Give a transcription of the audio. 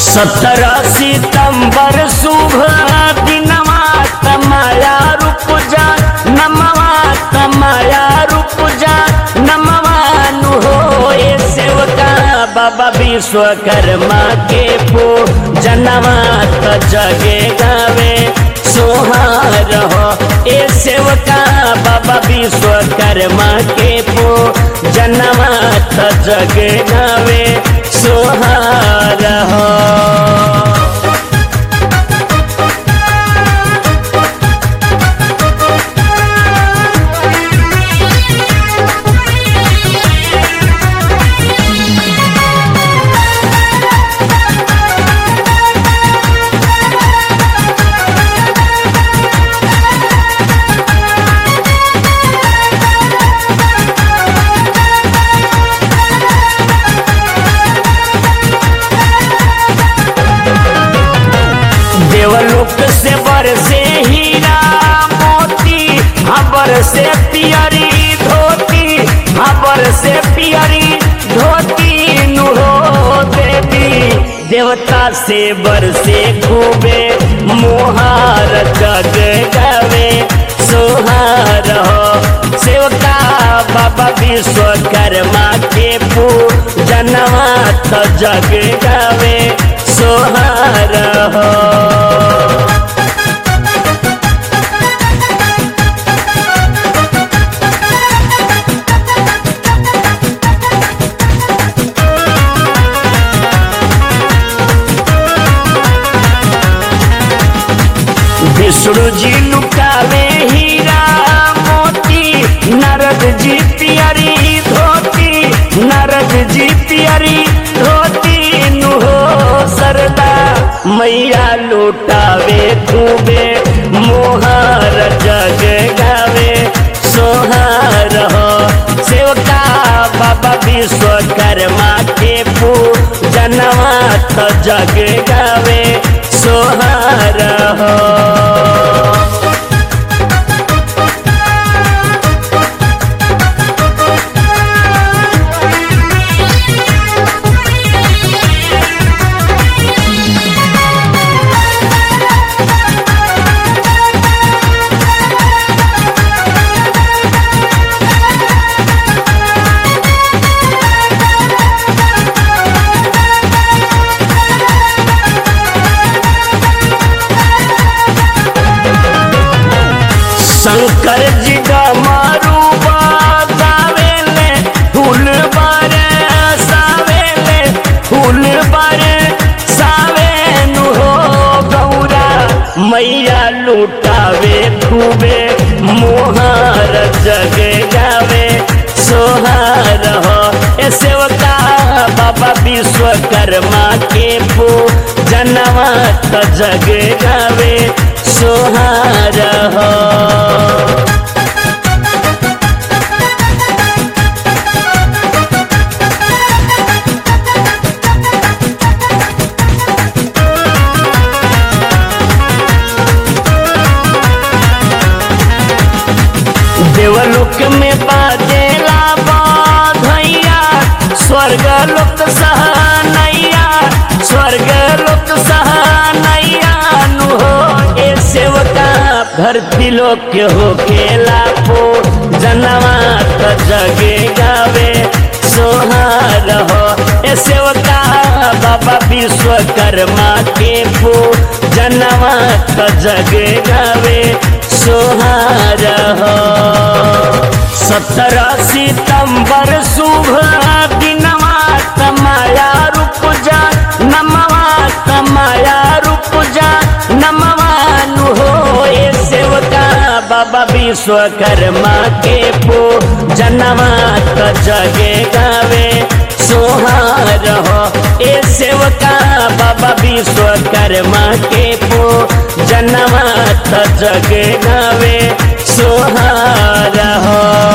सत्रह सितंबर शुभ दिनवा तमाया रूप जा नमवा तमाया रूप जा नमवानु हो ए सेवका बाबा विश्वकर्मा के पो जनवा त जगे गावे सोहार हो ए सेवका बाबा विश्वकर्मा के पो जनवा त जगे गावे सोहार हो देवलोक से बरसे हीरा मोती हबर से पियरी धोती हबर से पियरी धोती नुहो देवी देवता से बरसे खूबे मोहार जग गवे सोहार हो सेवका बाबा विश्वकर्मा के पूजनवा त जग गवे सोहार हो विष्णु जी लुकावे हीरा मोती नारद जी पियरी धोती नारद जी पियरी धोती नुहो सरदा मैया लुटावे खूबे मोहर जग गावे सोहार हो सेवका बाबा विश्वकर्मा के पूजनवा त जग गावे सोहार हो शंकर जी का मारू गावेले फूल बारे सावेले फूल बारे सावेनु हो गौरा मैया लुटावे खूबे मोहार जग गावे सोहार हो ए सेवका बाबा विश्वकर्मा के पू जनवा त जग गावे सोहार हो देवलोक में बाजेला बाधैया स्वर्ग लोक सहनैया स्वर्ग लोक सहनैया नु हो ए सेवका धरती लोक के हो खेला पो जनवा त जगे गावे सोहार हो ए सेवका बाबा विश्वकर्मा के पो जनवा त जगे गावे सोहार हो सत्रह सितंबर शुभ दिनवा तमाया रूप जा नमवा तमाया रूप जा नमवानु हो ए सेवका बाबा विश्वकर्मा के पो जनवा त जगे गावे सोहार हो ए सेवका बाबा विश्वकर्मा के पो जनवा त जगे गावे सोहार हो